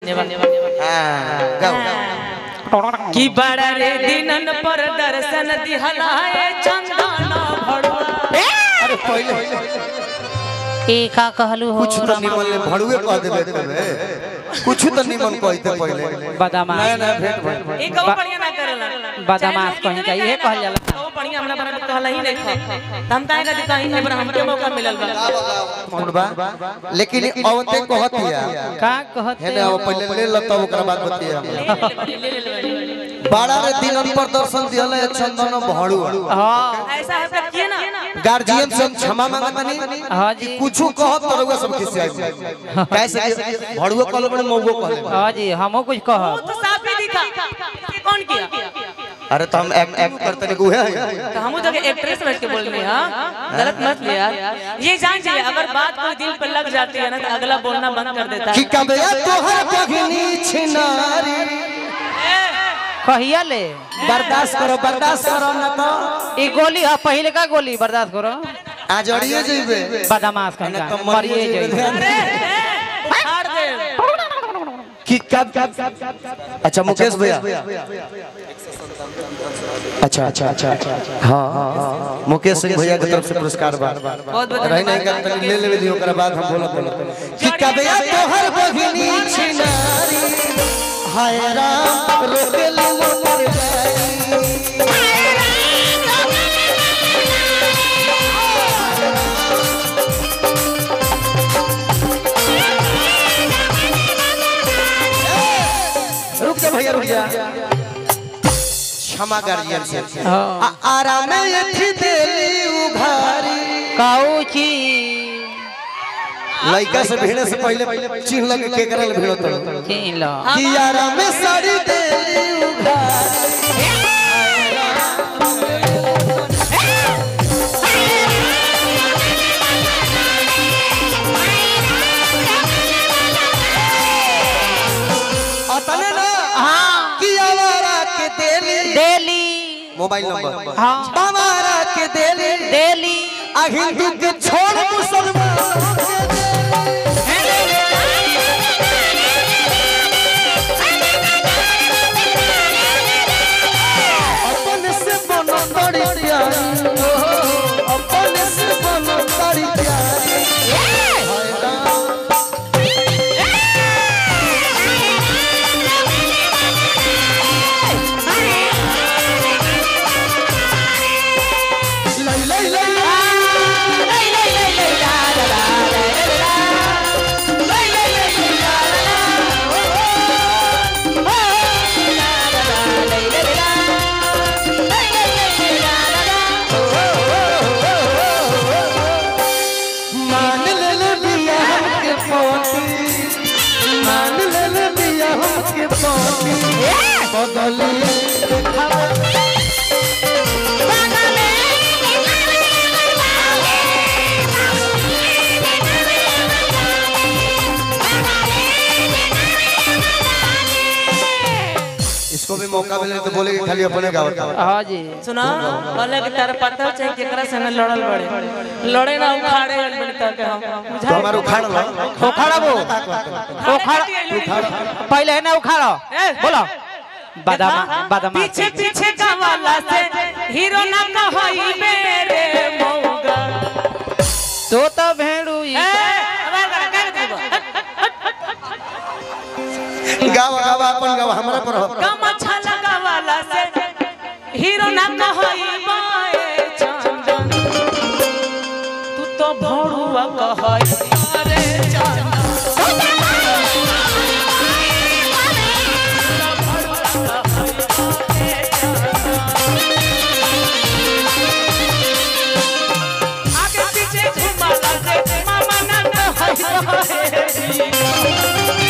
हाँ, गाओ गाओ कि बड़ा रे दिनन पर दर्शन दिहलाए चंदन भड़ुआ अरे पहले ए का कहलू हो कुछ तो निमन ले भड़ुए कह देबे तबे कुछ तो निमन कहते पहले बदमाश नया नया भेंट भइल एक और बढ़िया ना करेला बदमाश कहीं का इहे कहल जाला ओ बढ़िया हमरा बना कहला ही नहीं हम ताए का कहीं है पर हमके मौका मिलल बा कौन बा लेकिन औते कहत हिया का कहत है ना वो पहले ले लता ओकरा बाद बतिया बाड़ा रे दिनन पर दर्शन दिहले चंदन भड़ुआ हां ऐसा है तो किए ना गार्जियन से हम क्षमा मांगतानी हां जी कुछ कहत तो रउआ सब खिसियाई कैसे कि भड़ुआ कहले बड़े मौगो कहले बा। हां जी हमो कुछ वो कहब तो साफ ही दिखा ये कौन किया अरे तो हम एक्ट एक्ट करते नहीं गुहे हैं तो हम जगह एक्ट्रेस बैठ के बोल रहे हैं हाँ? गलत मत ले यार ये जान चाहिए अगर बात कोई दिल पर लग जाती है ना तो अगला बोलना बंद कर देता कि है कबया तोहर पगनी छिनारी कहिया ले बर्दाश्त करो बर्दाश्त करो न तो ई गोली है पहले का गोली बर्दाश्त करो आज अड़िए जइबे बदमाश कहीं न का तो मरिए मरिए जाई जइबे अरे ए, उखाड़ दे कि कब अच्छा मुकेश भैया अच्छा अच्छा अच्छा हाँ हाँ हाँ मुकेश सिंह भैया की तरफ से पुरस्कार बा बहुत बहुत रही नहीं कर तनी ले लेवे दी ओकरा बाद हम बोलत बोलत कि कबया तोहर बगनी छिनारी हाय राम रोकेल मोर जाई रुक जा भैया रुक जा क्षमा गार्जियन से आ- आराम एथी देली उघारी काउची लइका से भिड़े से पहले चिन्ह लगे के करल भिड़ो तो छीन लो कि आराम साड़ी देली उघारी अतने ना हां कि आवारा के देली डेली मोबाइल नंबर हां आवारा के देली डेली आ हिंदू के छोड़ मुसलमान के अपन से बनो बड़ी प्यारी अपन से बनो बड़ी प्यारी हाय राम लई लई लई मान ले ले बिया हमके पोती मान ले ले बिया हमके पोती बदली इसको भी मौका मिले तो बोले कि खाली अपने गाँव का हां जी सुना बोले कि तारा पता चाहे केकरा से न लड़ल बड़े लड़े ना उखाड़े बड़े तक हम तो बुझा हमारे उखाड़ लो उखाड़ा वो उखाड़ा पहले है ना उखाड़ो बोलो बदमा बदमाश पीछे पीछे का वाला से हीरो ना कहई मेरे मौगा तो तो भेड़ू ई ए, अबे करा, क्या करती बा? गाँव गाँव अपन गाँव हमारा पर हो। कम अच्छा लगा वाला से हीरो ना कहई बाए चंदन तू तो भड़ुआ कहई अरे चंदन आगे पीछे घुमाला से मामा ना कहई बाए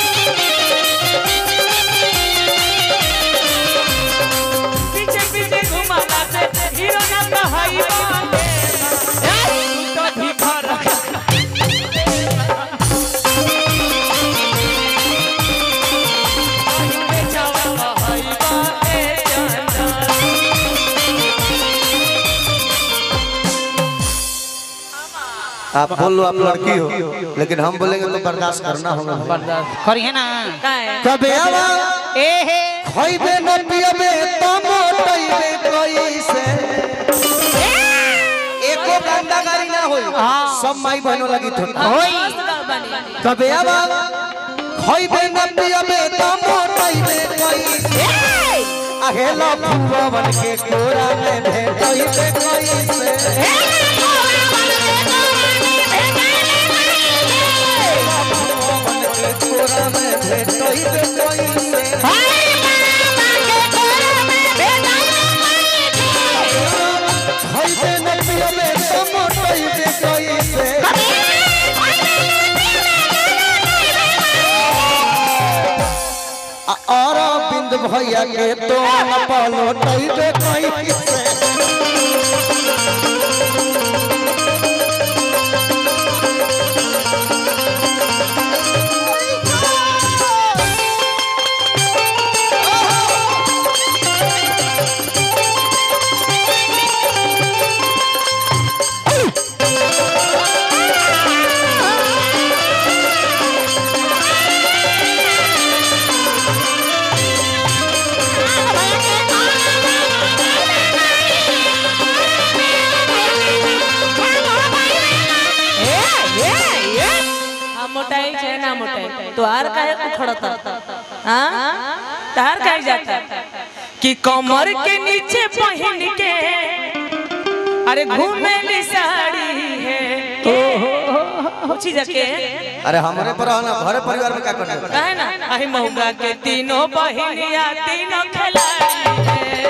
पीछे पीछे घुमाला से हीरो ना कहई बाए तू तो भी भर आप बोलो आप लड़की हो लेकिन हम बोलेंगे तो बर्दाश्त करना होगा बर्दाश्त करिए ना का है कबे आवा ए हे खइबे न पियबे त मोटइबे कैसे एको गंदा गाड़ी ना होई सब माई बहनों लगी थो होई मस्त गाँव बनी कबे आवा खइबे न पियबे त मोटइबे कैसे अहेला फुवन के कोरा में भेटइबे कैसे फुवन के कोरा में भेटइबे कैसे खइबे न पियबे त मोटइबे कैसे और बिंद भैया के तो न पलटइबे कैसे हम मोटाई चाहे ना मोटाई तो आर काहे उखड़ता हाँ तार काहे जाता कि कमर के नीचे पहन के अरे घूमेली साड़ी है पूछी जाके अरे हमारे पर आना घरे परिवार में क्या करना है? काहे ना अहि महुआ के तीनों बहिनिया तीनों खिलाड़ी है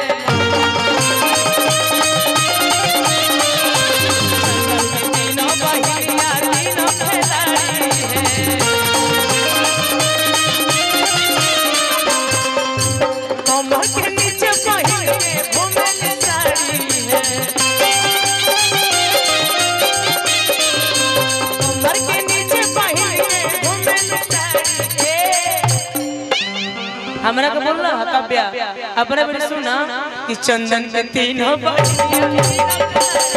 तीनों बहिनिया तीनों खिलाड़ी है कमर के नीचे पहन के घूमेली साड़ी है कमर के नीचे पहन के घूमेली साड़ी है हमरा के बोल रहा काव्या अपने भी सुना कि चंदन के तीनों बहिनिया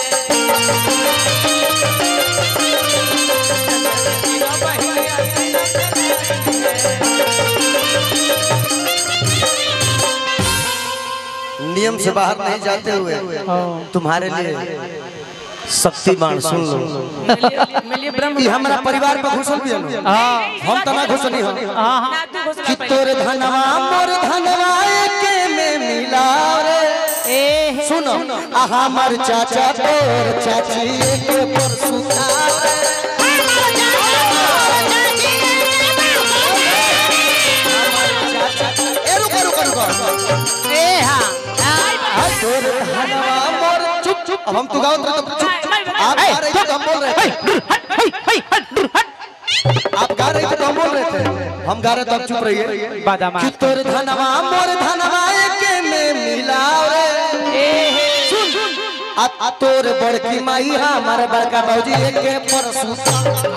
तीनों बहिनिया नियम से बाहर नहीं जाते हुए तुम्हारे लिए शक्तिमान सुन लो मिलिए मिलिए ब्रह्म ये हमारा परिवार पर घुसल भी है ना। हम तो ना घुसनी हो ना तू घोषणा कि पहले। तोर धनवा मोर धनवा एके में मिला रे सुनो आ हमार चाचा तोर चाची एके पर सुता रे। ए रुको रुको रुको ए हां आ तोर धनवा मोर चुप चुप अब हम तू गाओ तो चुप आप गा रही थे तो हम बोल रहे थे आप गा रही थे तो हम बोल रहे थे हम गा रहे तो आप चुप रहिए बादामा कि तोर धनवा मोर धनवा एके में मिलाओ रे सुन आ आ तोर बड़की माई हमार बड़का बाबूजी एके पर सुता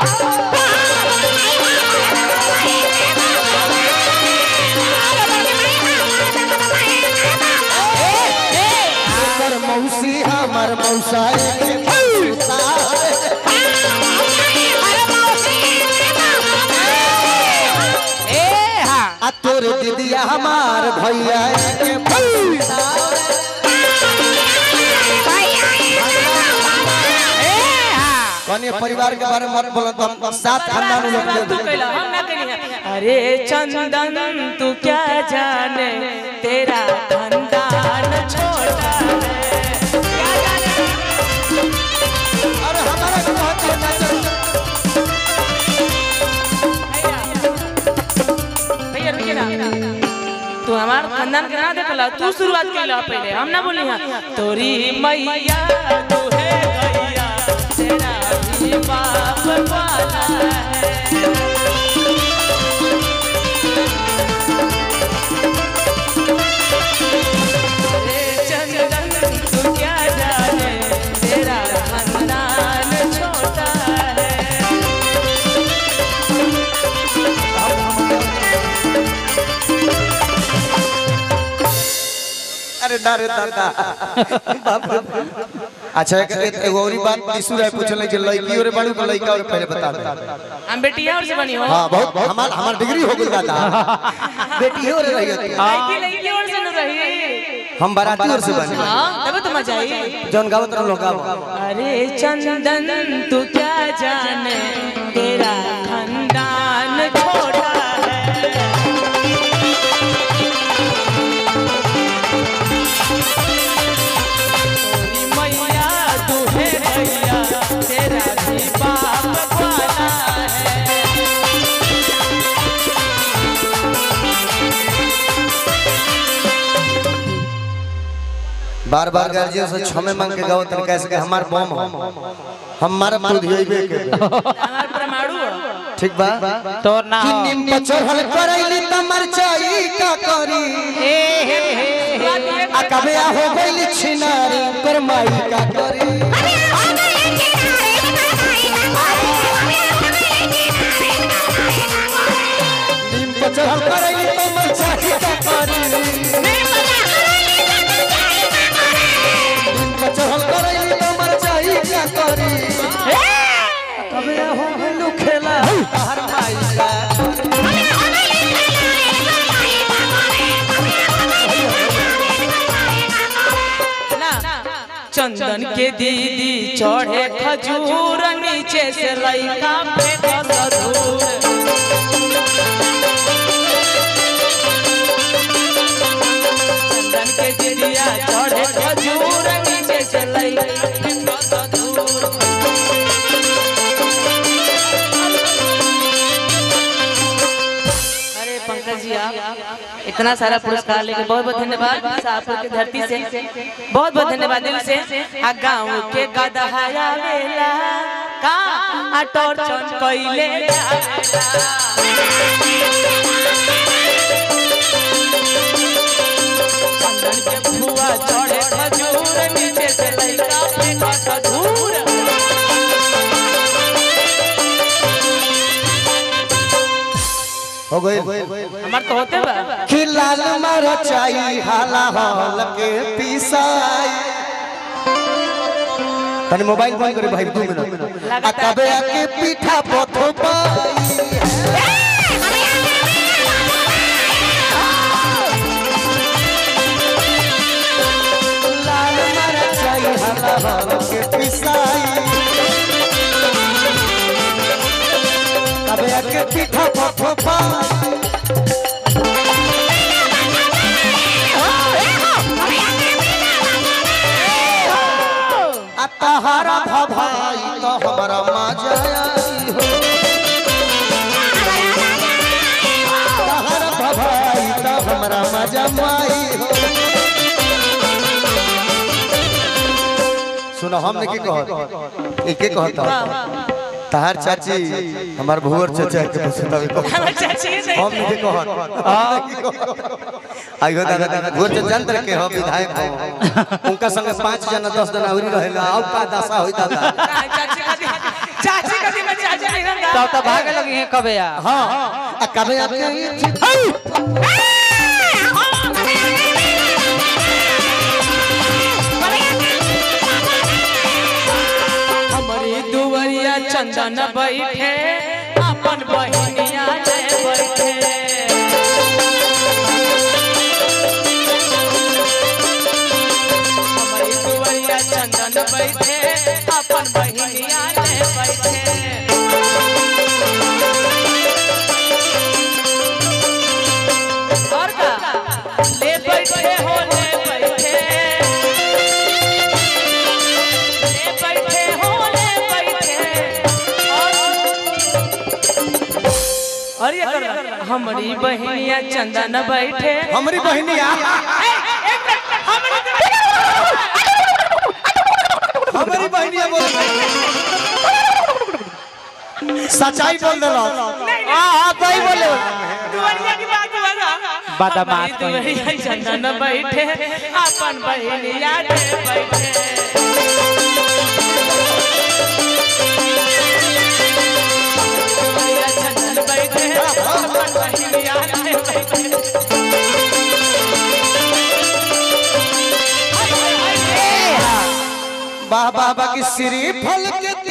एकर मौसी हमार मौसा एके पर सुता ए हां आ तोर दीदिया हमार भैया एके पर सुता कन्या परिवार के बारे में मत बोलो तो हम सात खानदान लोग ले तू कहला हम ना कहनी है। अरे चंदन तू क्या जाने तेरा खानदान छोटा है क्या जाने अरे हमारा को बहुत है ना चल भैया भैया रुकिए ना तू हमार खानदान के ना देखला तू शुरुआत कैला पहले हम ना बोली हां तोरी मैया तू है गैया तेरा भी बाप वाला है रे चंदन तू क्या जाने तेरा खानदान छोटा है अरे डरे दादा बाप रे अच्छा एक एक- एगो औरी बात दिसू रहे पूछले जे लड़की और बड़ू के लड़का और पहले बता दे हम बेटिया और से बनी हो हां बहुत हमार हमार डिग्री हो गई दादा बेटी हो रही होती है लड़की लड़की और से न रही हम बाराती और से बने हाँ तब तो मजा आई जौन गावत रहो लोग गावो अरे चंदन तू क्या जाने तेरा खानदान छोटा है तोरी मैया तू है भैया तेरा भी बाप वाला है बार बार गार्जियन से क्षमे मांग के गावत रहे कैसे कि हमार बम हो हमारा बुधियबे के हमार परमाणु हो। ठीक बा तोर ना कि निम पर चढ़ल करैली त मरचाई का करी बात ये आ कबे आ हो गइल छिनारी पर माई का करी निम पर चढ़ल करैली त मरचाई का करी निम पर चढ़ल करैली त मरचाई का करी कबे आ हो गइल खेला हर माई का ना चंदन के दीदी चढ़े खजूर नीचे से लइका पे धूर चंदन के दीदिया चढ़े खजूर नीचे से लइका पे धूर अरे पंकज जी आप इतना सारा पुरस्कार लेके बहुत बहुत धन्यवाद शाहपुर की धरती से बहुत बहुत धन्यवाद दिल से आ गाँव के गदहाया वेला का आ टॉर्चन कइले आवेला। चंदन के फुआ चढ़े खजूर नीचे से लइका पे खजूर हो गइल हमार तो होते बा कि लाल मरचाई हाला हल के पिसाई तनी मोबाइल बंद करे भाई दू मिनट आ कबे आके पीठा पथो पाई लाल मरचाई हाला हल के पिसाई कबे आके पीठा पथो पाई आ तहारा भभाई तो हमारा मजा आई हो तहारा भभाई तो हमारा मजा माई हो सुनो हमने की कहत एके कहता तहार चाची हमार भुवर चाचा के पसंद को हमार चाची नहीं हम नहीं कहत आइयो दादा भुवर चाचा जानत के हो विधायक हो उनका संगे पांच जना दस जना औरी रहेला अब का दशा होई दादा चाची का दी- चाची का दी मैं चाची नहीं रहूंगा। तब तो भागे लगी है कबे या हाँ आ कबे आके हमारी दुवरिया चंदन बैठे अपन बहनिया ले बैठे हमारी दुवरिया चंदन बैठे अपन बहनिया ले बैठे और का ले बैठे हो ले बैठे ले बैठे हो ले बैठे और और ये कर हमारी बहनिया चंदन बैठे हमारी बहनिया हमारी बहनिया बोल सच्चाई बोल देलो हां हां सही बोले दुवरिया की बात हुआ ना बदमाश हमारी दुवरिया चंदन बैठे अपन बहनिया ले बैठे दुवरिया चंदन बैठे अपन बहनिया ले बैठे वाह वाह वाह की श्री फल के